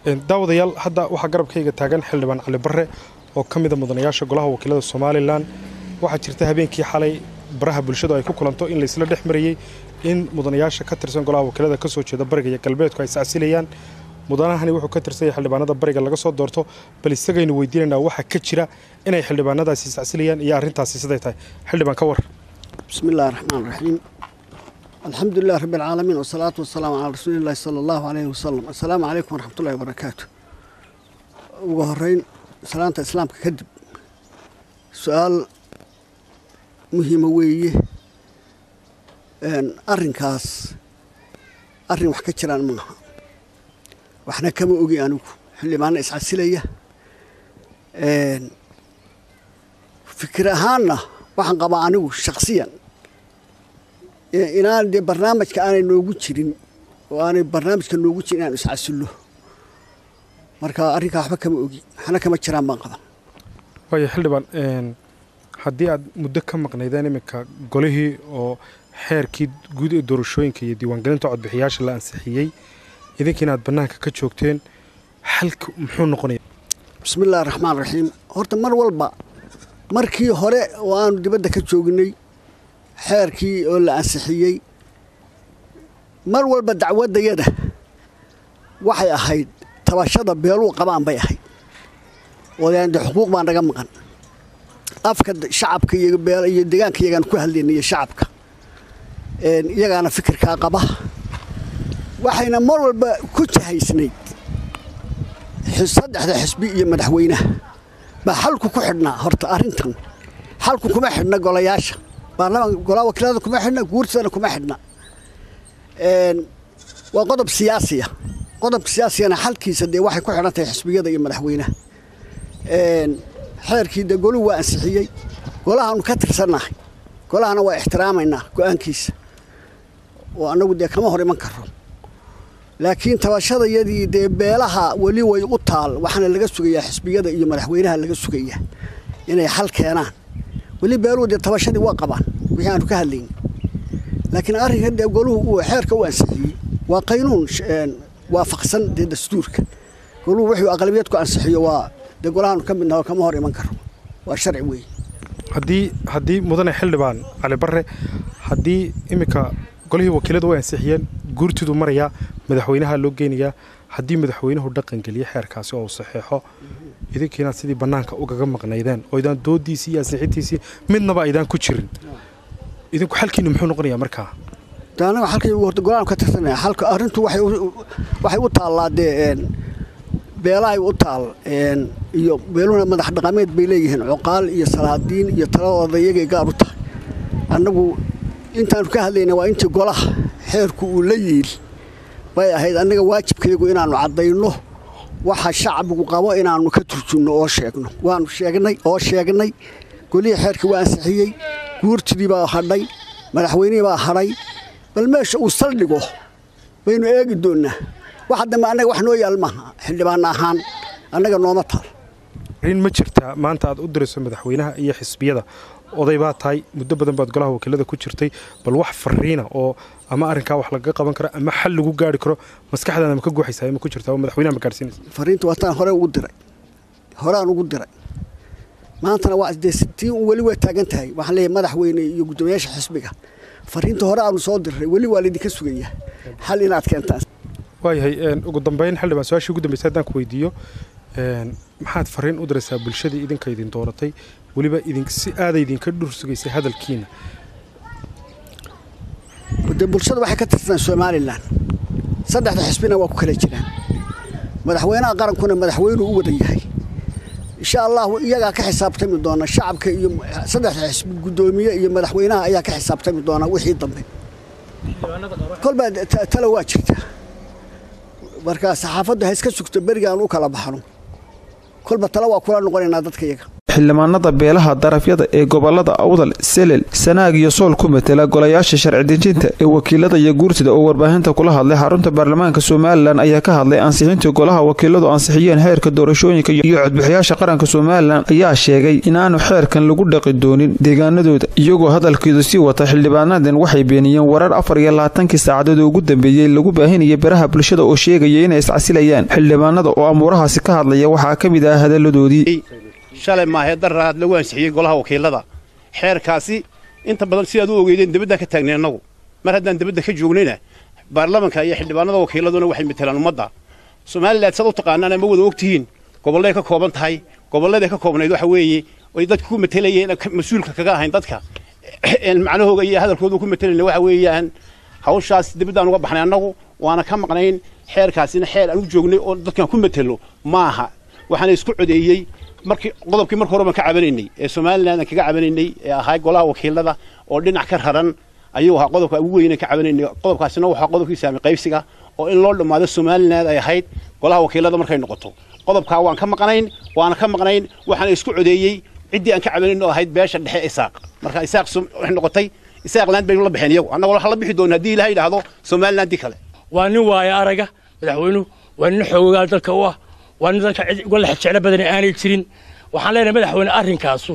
daawadayaal hadda waxaa garabkayga taagan xildhibaan cali barre oo ka mida mudanayaasha golaha wakiilada somalilan waxaa jirta habeenkii xalay baraha bulshadu ay ku kulanto in laysla dhex marayey in mudanayaasha ka tirsan golaha wakiilada ka soo jeeda bariga iyo galbeedku ay sacsilayaan mudanahani wuxuu ka tirsanyay xildhibaanada bariga laga soo doorto bal isagaynu weydiinaynaa waxaa ka jira inay xildhibaanadaasi sacsilayaan iyo arrintaasi siday tahay xildhibaan ka war بسم الله الرحمن الرحيم الحمد لله رب العالمين والصلاة والسلام على رسول الله صلى الله عليه وسلم السلام عليكم ورحمة الله وبركاته ugu horeyn salaanta islaamka kadib su-aal muhiima weeye arrinkaas arrin wax ka jiraan maaha waxna kama ogi anigu xildhibaana iscasilaya fikir ahaanna waxaan qabaa anigu shaksiyan inaan dee barnaamijka aanay noogu jirin oo aanay barnaamijka noogu jirin inaan iscasillo marka arrinkaa waxba kama ogi waxna kama jiraan baan qaban waaya xildhibaan haddii aad muddo ka maqnaydeen iminka golihii oo xeerkii guud ee doorashooyinka iyo diiwaangelinta codbixiyaasha la ansixiyey idinkiina aad bannaanka ka joogteen xalka muxuu noqonaya bismi illahi raxmaan raxiim horta mar walba markii hore oo aanu dibadda ka joognay xeerkii oo la ansixiyey mar walba dacwaddayada waxay ahayd tabashada beeluu qabaan bay ahayd odaande xuquuq baa naga maqan afka shacabka iyo deegaanka iyagaan ku hadlayna iyo shacabka iyagaana fikirkaa qaba waxayna mar walba ku jahaysnayd saddexda xisbi iyo madaxweynaha baa xalku ku xidhnaa horta arrintan xalku kuma xidhna golayaasha baarlamaan golaa wakiilada kuma xidhna guurtadana kuma xidhna waa qodob siyaasiya qodobka siyaasigana xalkiisa dee waxay ku xidhan tahay xisbiyada iyo madaxweynaha xeerkii dee goluhu waa ansixiyey golahaanu ka tirsannahay golahana waa ixtiraamaynaa go-aankiisa oo annagu dee kama hor iman karo laakiin tabashadayadii dee beelaha weli way u taal waxaana laga sugayaa xisbiyada iyo madaxweynaha laga sugayaa inay xal keenaan weli beeluhu dee tabashadii waa qabaan wixii aanu ka hadlayni laakiin arrinka dee goluhu uu xeerka u ansixiyey waa qaynuun waafaqsan dee dastuurka goluhu wuxuu aqlabiyad ku ansixiyo waa dee golahaanu ka midnaho kama hor iman karo waa sharci weeye haddii haddii mudane xildhibaan cali barre haddii iminka golihii wakiiladu way ansixiyeen guurtidu marayaa madaxweynaha loo geynayaa haddii madaxweynuhu dhaqangeliyo xeerkaasi oo uu saxeexo idinkiinaad sidii bannaanka ugaga maqnaydeen oo idaan doodiisii iyo ansixintiisii midnaba aydaan ku jirin idinku xalkiinu muxuu noqonayaa markaa anaga halkii horta golaanu ka tirsanaya halka arrintu waxay u taallaa dee beelahay u taal iyo beeluhuna madax dhaqameed bay leeyihiin cuqaal iyo salaadiin iyo taladooda iyagay gaar u tahay annagu intaanu ka hadlayna waa intii golaha xeerku uu la yiil bay ahayd annaga waajibkaygu inaannu caddayno waxa shacbigu qabo inaannu ka turjumno oo sheegno waanu sheegnay oo sheegnay golihii xeerkii waa ansixiyey guurtidii baa hadhay madaxweynihii baa hadhay bal meesha uu saldhigo baynu eegi doonnaa waxa dambe annaga wax noo yaal maaha xildhibaan ahaan annaga nooma taal arrin ma jirtaa maanta aad u dirayso madaxweynaha iyo xisbiyada oday baa tahay muddo badan baad golaha wakiilada ku jirtay bal wax fariina oo ama arrinkaa wax lagaga qaban karo ama xal lagu gaari karo maskaxdaada ma ka guuxaysaa ma ku jirtaa oo madaxweynaha ma gaadhsiinaysa fariinta waataan hore ugu diray horeaan ugu diray maantana waa dee tii weli waa taagan tahay waxaan leeyahay madaxweyne iyo guddoomiyaasha xisbiga fariinta hore aanu soo diray weli waa laydinka sugayaa xal inaad keentaan waayahay ugu dambeyn xildhibaan su-aashii ugu dambeysay haddaan ku weydiiyo maxaad fariin u diraysaa bulshadii idinka idin dooratay weliba idin si aada idinka dhur sugaysay hadalkiina dee bulshada waxay ka tirsan somalilan saddexda xisbina waa ku kala jiraan madaxweynaha qarankuna madaxweynuu u wadan yahay insha allahu iyagaa ka xisaabtami doona shacabka iyo saddexda xisbi guddoomiye iyo madaxweynaha ayaa ka xisaabtami doona wixii dambe kolbaa tala waa jirta marka saxaafaddu ha iska sugto berigaan u kala baxno kolba tala waa kula noqonaynaa dadka iyaga xildhibaanada beelaha darafyada ee gobolada awdal selel sanaag iyo sool ku matela golayaasha sharci dejinta ee wakiilada iyo guurtida oo warbaahinta kula hadlay xarunta baarlamaanka somalilan ayaa ka hadlay ansixintii golaha wakiiladu ansixiyeen xeerka doorashooyinka iyo codbixiyaasha qaranka somalilan ayaa sheegay inaanu xeerkan lagu dhaqi doonin deegaanadooda iyagoo hadalkeedu sii wata xildhibaanadan waxay beeniyeen warar afar iyo labaatankii saacadood oo ugu dambeeyey lagu baahinaya baraha bulshada oo sheegaya inay iscasilayaan xildhibaanada oo amuurahaasi ka hadlaya waxaa ka mid ah hadaladoodii shalay maahee daraad lagu ansixiyey golaha wakiilada xeerkaasi inta badan sidaad u ogeydeen debaddaan ka taagnay annagu mar haddaan debadda ka joognayna baarlamanka iyo xildhibaanada wakiiladuna waxay matelaan ummadda somalilan saad u taqaanaan ama wada ogtihiin gobolleay ka kooban tahay gobolladay ka koobnayd waxa weeye ay dadka ku matelayeen mas-uulka kaga ahayn dadka macnahooga iyo hadalkooda ku matelayna waxa weeyaan hawshaas debaddaan uga baxnay annagu waana ka maqnayn xeerkaasina xeer aan u joognay oo dadkan ku matelo maaha waxaana isku codeeyey markii qodobkii marka hore baan ka cabanaynay ee somalilan aan kaga cabanaynay ee ahaa golaha wakiilada oo dhinac ka raran ayuu ahaa qodobka ugu weynan ka cabanaynay qodobkaasina waxaa qodobkii saami qaybsiga oo in loo dhammaado somalilan ay ahayd golaha wakiilada markay noqoto qodobkaa waan ka maqnayn waana ka maqnayn waxaana isku codeeyey ciddii aan ka cabanayn oo ahayd beesha dhexe isaaq marka isaaq waxay noqotay isaaqland baynu la baxeen iyagu annagoo waxa la bixi doona haddii ilaha yidhaahdo somalilandii kale waa nin waaya araga madaxweynuhu waa nin xoogaal dalka u ah waa nin dalka cid uga lex jeclo badani aanay jirin waxaan leenahay madaxweyne arrinkaasu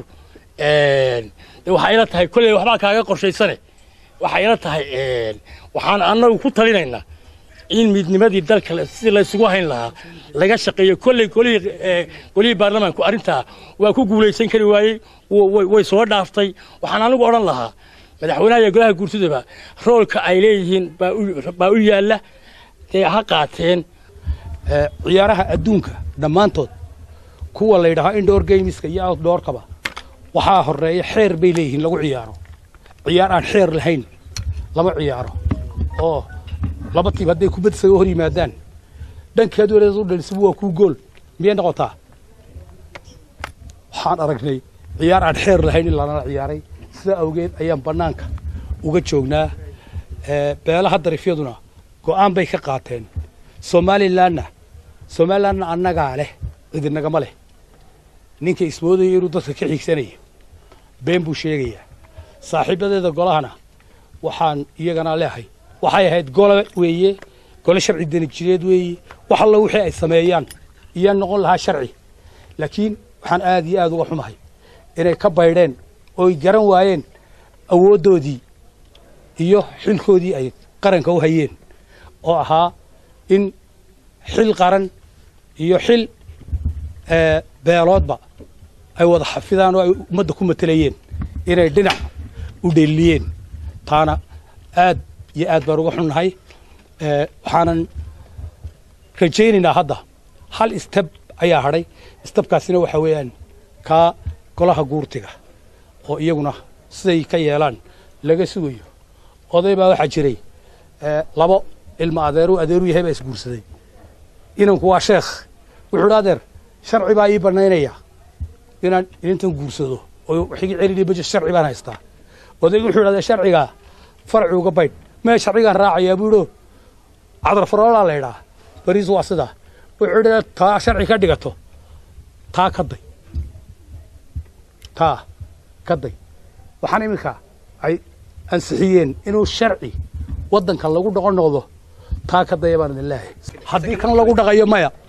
waxaa ila tahay kolley waxbaa kaaga qorshaysane waxaa ila tahay waxaan annagu ku talinaynaa in midnimadii dalka si laysugu hayn lahaa laga shaqeeyo kolley golihii baarlamaanku arrintaa waa ku guulaysan kari waayey way soo dhaaftay waxaan anigu odhan lahaa madaxweynaha iyo golaha guurtidaba roolka ay leeyihiin baa u yaalla dee ha qaateen ciyaaraha adduunka dhammaantood kuwa la yidhaaho indoor gameska iyo outdoorkaba waxaa horeeya xeer bay leeyihiin lagu ciyaaro ciyaar aan xeer lahayn lama ciyaaro oo laba tiib hadday kubad isaga hor yimaadaan dhankeed weleed u dhalisaba waa kuu gool miyay noqotaa waxaan aragnay ciyaar aan xeer lahayn in lanala ciyaaray sidaa awgeed ayaan bannaanka uga joognaa beelaha darifyaduna go'aan bay ka qaateen somalilanna somalilanna annagaa leh cidinagama leh ninka ismoodaya inuu dadka ka xigsanayo been buu sheegayaa saaxiibadeeda golahana waxaan iyagana leehay waxay ahayd gole weeye gole sharci danijireed weeye wax allo wixii ay sameeyaan iyaa noqon lahaa sharci laakiin waxaan aad iyo aad uga xumahay inay ka baydheen ooy garan waayeen awooddoodii iyo xilkoodii ay qaranka u hayeen oo ahaa in xil qaran iyo xil beeloodba ay wada xafidaan oo ay ummadda ku matelayeen inay dhinac u dheeliyeen taana aad iyo aad baan uga xunnahay waxaanan rajaynaynaa hadda hal istab ayaa hadhay istabkaasina waxaa weeyaan kaa golaha guurtiga oo iyaguna siday ka yeelaan laga sugayo oday baa waxaa jiray labo ilma adeeru adeeru yahay baa isguursaday inanku waa sheekh wuxuu dhi adeer sharci baa ii bannaynaya inaan inintan guursado oo wixii celini baje sharci baan haystaa odaygu wuxuu idhahdaa sharcigaa farci uga baydh mee sharcigaan raacayaa buu idho cadarfaroolaa la idhaa bariis waa sidaa wuxuu idhi taa sharci ka dhigato taa ka day taa ka day waxaan iminka ay ansixiyeen inuu sharci waddankan lagu dhaqon noqdo taa ka daya baan idin leehay haddii kan lagu dhaqayo maya